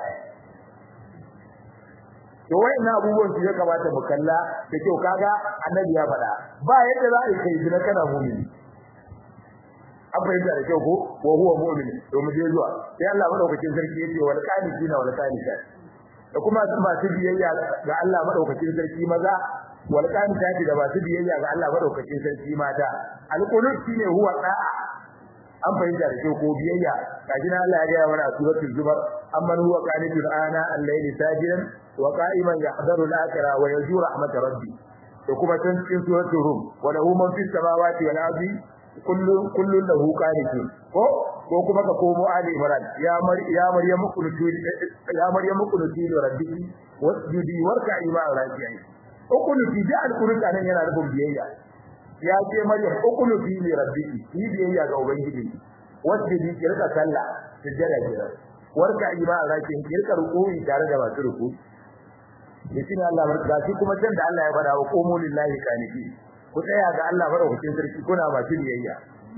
to wayannan abubuwan su ya kamata mu kalla da kyau kaga annabi ya faɗa ba yadda za a yi kai zina kana mu'mini an fahimta da kyau ko wa huwa mu'min to mu je zuwa sai Allah madaukakin sarki yace wal qanitina wal qanitat da kuma masu biyayya ga Allah madaukakin sarki maza wal qanitati da masu biyayya ga Allah madaukakin sarki mata al qunut shine huwa da'a an fahimta da kyau ko biyayya kaji na Allah ya ga mana a suratul zumar amman huwa qanitun ana al-layli sajidan wa qa'iman yahdharu al-akhirah wa yarju rahmat rabbi da kuma can cikin suratul rum wa lahu man fis samawati wal ardi kullu kullu lahu qanitun ko ko kuma ka komo ali imran ya mar ya maryam kunuti ya maryam kunuti rabbiki wasjudi warka'i ma raji'in ukunuti da alquran nan yana rubun biyayya ya ce maryam ukunuti li rabbiki ni biyayya ga ubangiji wasjudi ki rika sallah sujjada kira warka'i ma raji'in ki rika ruku'i tare da masu ruku'i yace Allah barka shi kuma can da Allah ya fada wa qumu lillahi qanitin ku tsaya ga Allah madaukakin sarki kuna masu biyayya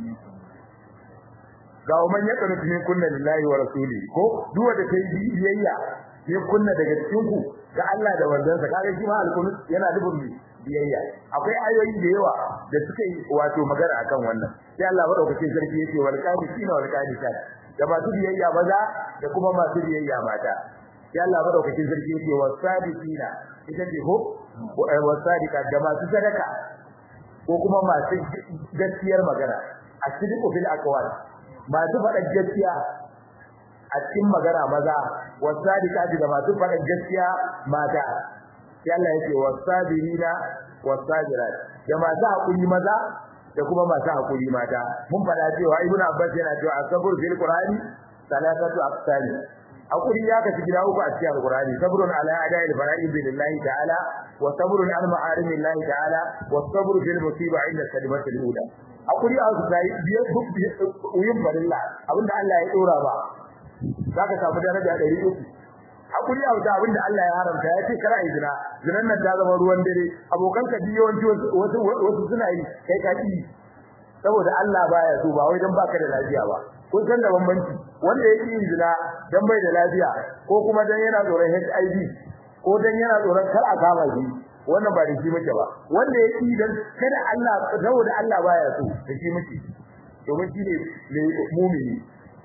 ga man ya kanu cikin kunna lillahi wa rasuli ko duk wanda kai biyayya ne kunna daga cikin ku ga Allah da manzansa kaga shi ma alkunut yana dubin biyayya akwai ayoyi da yawa da suka yi wato magana akan wannan sai Allah madaukakin sarki yake wal qanitina wal qanitat da masu biyayya maza da kuma masu biyayya mata sai Allah madaukakin sarki yake wasadiqina ita ce ko wasadiqa da masu sadaka ko kuma masu gaskiyar magana a cikin fil aqwal masu faɗa gaskiya a cikin magana maza wasadiqati da masu faɗa gaskiya mata sai Allah yake wasabirina wasabirat da masu hakuri maza da kuma masu hakuri mata mun faɗa cewa ibnu abbas yana cewa asabur fil qur'ani salatatu aqsami hakuri ya kaci gida uku a cikin alqur'ani sabrun ala ada'il fara'id billahi ta'ala wa sabrun an ma'arimillahi ta'ala wa sabru fil musiba inda kalimatul ula hakuri a su sai biye uyin barilla abinda Allah ya dora ba zaka samu daraja 300 hakuri a wuta abinda Allah ya haramta ya ce kara izina zinan nan ta zama ruwan dare abokan ka biyo wanci wasu wasu suna yi kai ka ki saboda Allah baya so ba wai dan baka da lafiya ba kun san da bambanci wanda yake yin zina dan bai da lafiya ko kuma dan yana tsoron HIV ko dan yana tsoron kar a kama shi wannan ba da shi muke ba wanda yake dan kada Allah saboda Allah baya so da shi muke domin shi ne mu'mini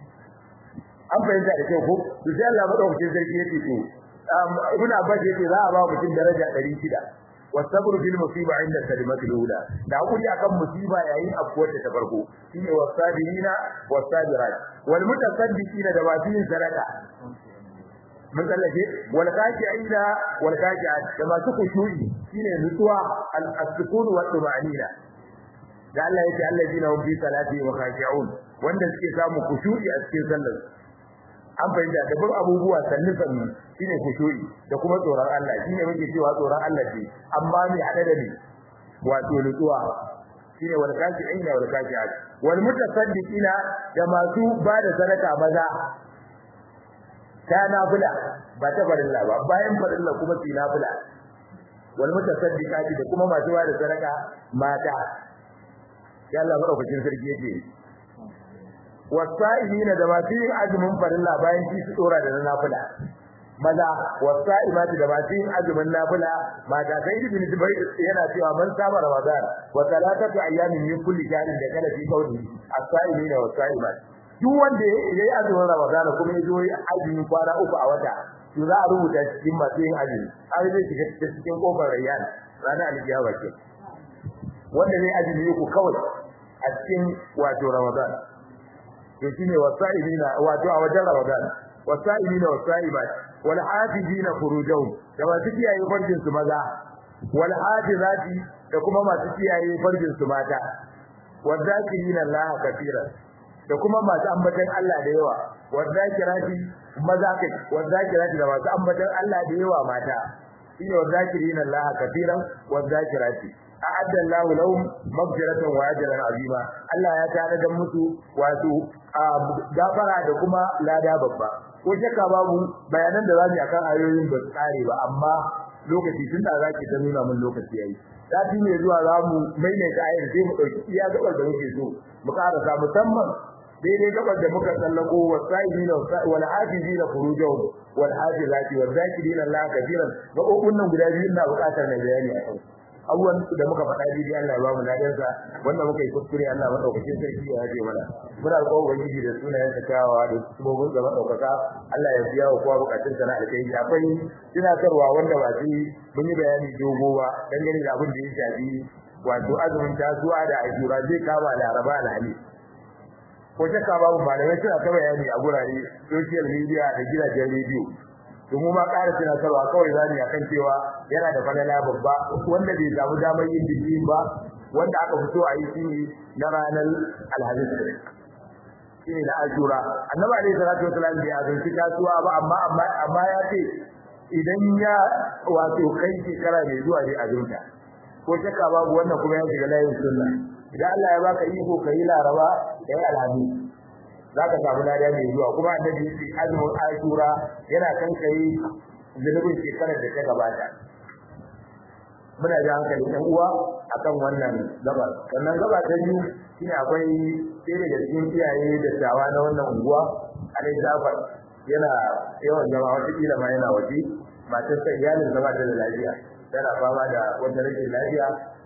an fahimta da kyau ko to sai Allah madaukakin sarki yake to ibn Abbas yake za a ba mutum daraja 600 wasabru fil musiba inda kalimatul ula da hakuri akan musiba yayin afkuwar ta farko shine wasabirina wasabirat wal mutasaddiqina da masu yin sadaka mun tsallake wal kafi'ina wal kafi'at da masu kushu'i shine nutsuwa al-sukun wa tumanina da Allah yake allazina hum fi salati wa khashi'un wanda suke samu kushu'i a cikin sallar an fahimta da bin abubuwa sannu sannu shine kushu'i da kuma tsoron Allah shine muke cewa tsoron Allah ce amma mai hada da ni wato nutsuwa shine wal kafi'ina wal kafi'at wal mutasaddiqina da masu bada sadaka maza ta nafila ba ta farilla ba bayan farilla kuma ci nafila wal mutasaddiqati da kuma masu bada sadaka mata ya Allah madaukakin sarki yake wasa'ilina da masu yin azumin farilla bayan ci su dora da nafila maza wasa'imati da masu yin azumin nafila mata sai ibn Zubair yana cewa man saba Ramadan wa salatatu ayyamin min kulli shahrin da kana fi qawli as-sa'ilina was-sa'imati duk wanda yayi azumin Ramadan kuma ya zo yi azumin kwana uku a wata to za a rubuta cikin masu yin azumi har zai shiga cikin kofar rayyan ranar alkiyama ke wanda ne azumi uku kawai a cikin wato Ramadan to shine wasa'ilina wato a wajen Ramadan wasa'ilina wasa'ibat wal hafizina furujahum da masu kiyaye farjin su maza wal hafizati da kuma masu kiyaye farjin su mata wadhakirina Allah kafiran da kuma masu ambatan Allah da yawa wadhakirati maza kai wadhakirati da masu ambatan Allah da yawa mata shine wadhakirina Allah kafiran wadhakirati a'adda Allahu lahum maghfiratan wa ajran azima Allah ya tare da musu wato gafara da kuma lada babba ko shakka babu bayanan da zamu akan ayoyin ba su kare ba amma lokaci tun da zaki ta nuna mun lokaci yayi sati mai zuwa zamu maimaita ayar sai mu dauki iya gabar da muke so mu karasa musamman daidai gabar da muka tsallako wasaidina wal hafizina furujahum wal hafizati wal zakirina Allah kabiran ga nan guda biyu na bukatar na bayani a kansu abubuwan da muka faɗa daidai Allah ya ba mu ladansa wanda muka yi kuskure Allah madaukakin sarki ya yaje mana muna alƙawarin ubangiji da sunayen sa kyawawa da sabobin gaba ɗaukaka Allah ya biya wa kowa bukatun sa na alkhairi akwai tunatarwa wanda ba shi mun yi bayani dogo ba dangane da abin da ya shafi wato azumin tasuwa da ajura zai kama laraba alhali ko shakka babu malamai suna ta bayani a gurare social media da gidajen rediyo domin ma ƙara tunatarwa kawai zani akan cewa yana da falala babba wanda bai samu damar yin biki ba wanda aka fito a yi shi na ranar alhamis shi ne na ashura annabi alaihi salatu wasalam bai azumci kasuwa ba amma amma amma ya ce idan ya wato kai shekara mai zuwa ne azumta ko shakka babu wannan kuma ya shiga layin sunna idan Allah ya baka iko kai laraba kai alhamis zaka samu lada mai zuwa kuma annabi ya ce azumin ashura yana kan kai zunubin shekarar da ta gabata muna da hankali ɗan uwa akan wannan gaba sannan gaba ta biyu shine akwai ɗaya daga cikin iyaye da tawa na wannan unguwa alai Jafar yana yawan zama wata kila ma yana waje matar sa iyalin zama da lafiya tana fama da wata rashin lafiya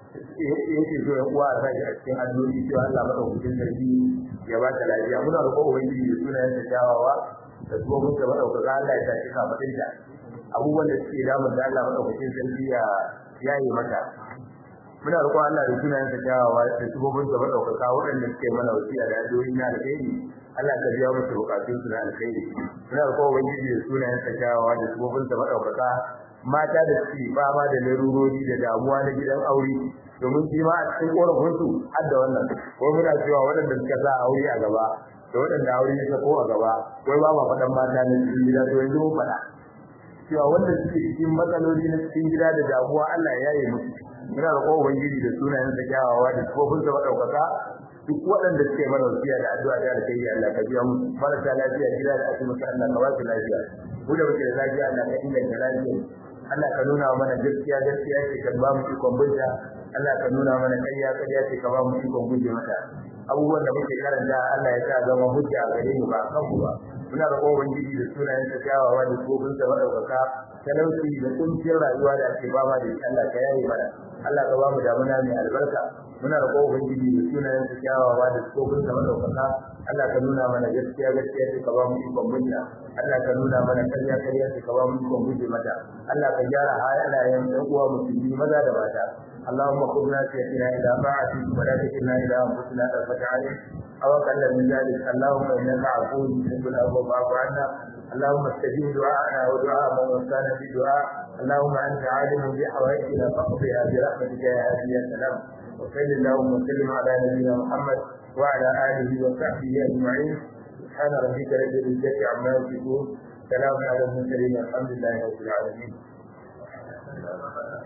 yake so ya uwa a sa a cikin addu'o'i cewa Allah madaukakin sarki ya ba ta lafiya muna roƙon ubangiji da sunayen ta kyawawa da kuma mun ta madaukaka Allah ya tashi kafatinta abubuwan da suke damun da Allah madaukakin sarki ya yayi mata muna roƙon Allah da sunayen sa kyawawa da subobin sa madaukaka waɗanda suke mana wasiya da addu'o'i na alheri Allah ka biya musu bukatun su na alheri muna roƙon ubangiji da sunayen sa kyawawa da subobin sa madaukaka mata da suke fama da larurori da damuwa na gidan aure domin shi ma a cikin korafin su har da wannan ko muna cewa waɗanda suka sa aure a gaba da waɗanda aure ya sako a gaba wai ba ma faɗan mata na cikin gida to yanzu mun faɗa cewa wanda suke cikin matsaloli na cikin gida da damuwa Allah ya yi musu muna da kowa ubangiji da sunayen sa kyawawa da tsofin sa madaukaka duk waɗanda suke mana wasiya da addu'a da alkhairi Allah ka biya mu marasa lafiya gida da asibiti Allah ka ba su lafiya mu da muke da lafiya Allah ka inganta lafiya Allah ka nuna mana gaskiya gaskiya ce ka ba mu ikon binta Allah ka nuna mana ƙarya ƙarya ce ka ba mu ikon guje mata abubuwan da muke karanta Allah ya sa zama hujja a gare mu ba a kanmu ba muna da kowa ubangiji da sunayen sa kyawawa da tsofin sa madaukaka talauci da kuncin rayuwa da ake fama da shi Allah ka yaye mana Allah ka ba mu damuna mai albarka muna da kowa ubangiji da sunayen sa kyawawa da tsofin sa madaukaka Allah ka nuna mana gaskiya gaskiya ce ka ba mu ikon binta Allah ka nuna mana ƙarya ƙarya ce ka ba mu ikon guje mata Allah ka gyara halayen ɗan uwa musulmi maza da mata اللهم خذنا سيئتنا إلى طاعتك ولا تكلنا إلى أنفسنا طرفة عين أو أقل من ذلك اللهم إنك عفو تحب العفو فاعف عنا اللهم استجب دعاءنا ودعاء من وسانا في دعاء اللهم أنت عالم بحوائجنا فاقضها برحمتك يا هادي يا سلام وصل اللهم وسلم على نبينا محمد وعلى آله وصحبه أجمعين سبحان ربك رب العزة عما يصفون سلام على المرسلين الحمد لله رب العالمين